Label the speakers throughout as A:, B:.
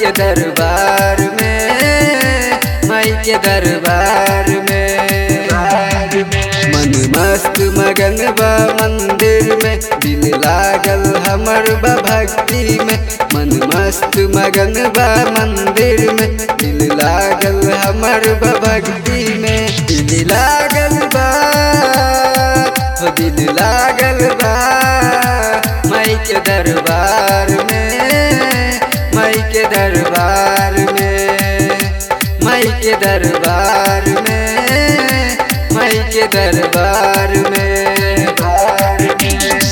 A: के दरबार में माई के दरबार में मन मस्त मगन बा मंदिर में दिल लागल हमर बा भक्ति में मन मस्त मगन बा मंदिर में दिल लागल हमर बा भक्ति में दिल लागल बा हो दिल लागल बा माई के दरबार में माई के दरबार में माई के दरबार में माई के दरबार में दरबार में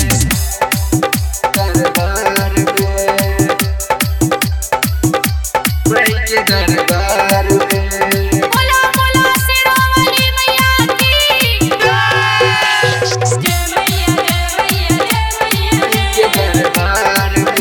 A: दरबार में माई के दरबार में
B: बोला बोला शेरावाली मैया की जय मैया जय मैया जय मैया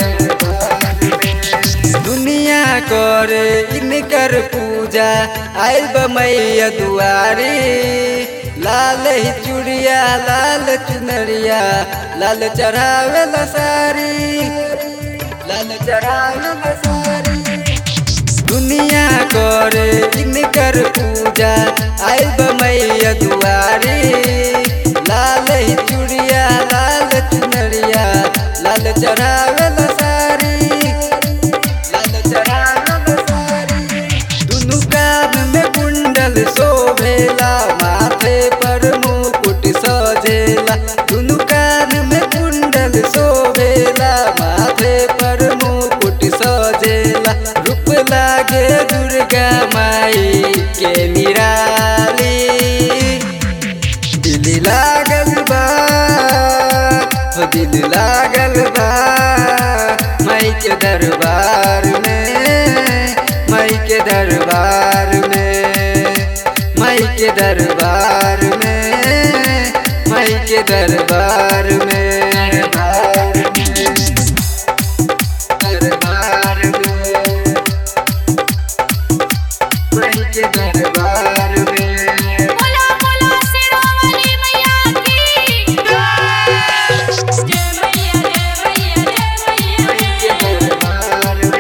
A: दुनिया करे इनकर पूजा आयल बमैया दुआरी लाल ही चूड़िया लाल चुनरिया लाल चढ़ावे ला सारी लाल चढ़ावे ला सारी दुनिया करे इनकर पूजा आयल बमैया दुआरी लाल ही चूड़िया लाल चुनरिया लाल चढ़ावे ला सारी लाल चढ़ावे ला सारी दुनु कान में कुंडल शोभेला माथे पर मुकुट सजेला दुनु कान में कुंडल शोभेला माथे पर मुकुट सजेला रूप लागे दुर्गा माई के निराली दिल लागल बा हो दिल लागल बा माई के दरबार में माई के दरबार में माई के दरबार में माई के दरबार में दरबार में माई के दरबार में
B: बोला बोला शेरावाली मैया की जय मैया जय मैया जय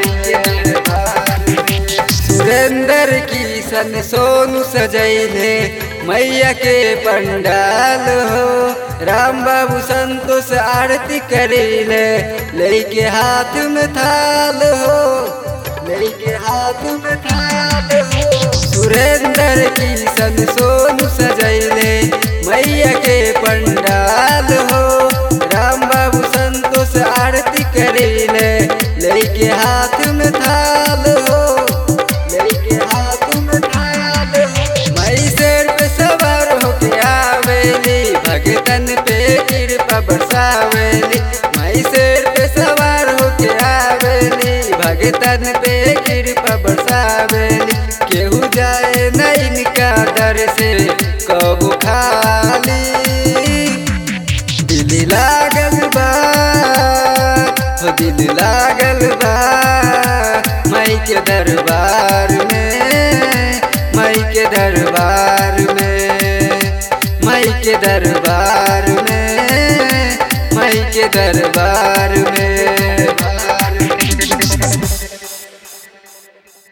B: मैया
A: सुरेंद्र किशन सोनू सजैले मैया के पंडाल हो राम बाबू संतोष आरती करेले लेके हाथ में थाल हो लेके हाथ में थाल हो सुरेंद्र किशन सोनू सजैले मैया के पंडाल हो राम बाबू संतोष आरती करेले लेके हाथ में थाल हो लेके हाथ में थाल हो मई शेर पे सवार होके आवेली भगतन पे कृपा बरसावेली मई शेर पे सवार होके आवेली भगतन पे कृपा बरसावेली केहू जाए न इनका दर से कबू खाली दिल लागल बा हो दिल लागल बा माई के दरबार में माई के दरबार में माई के दरबार में माई के दरबार में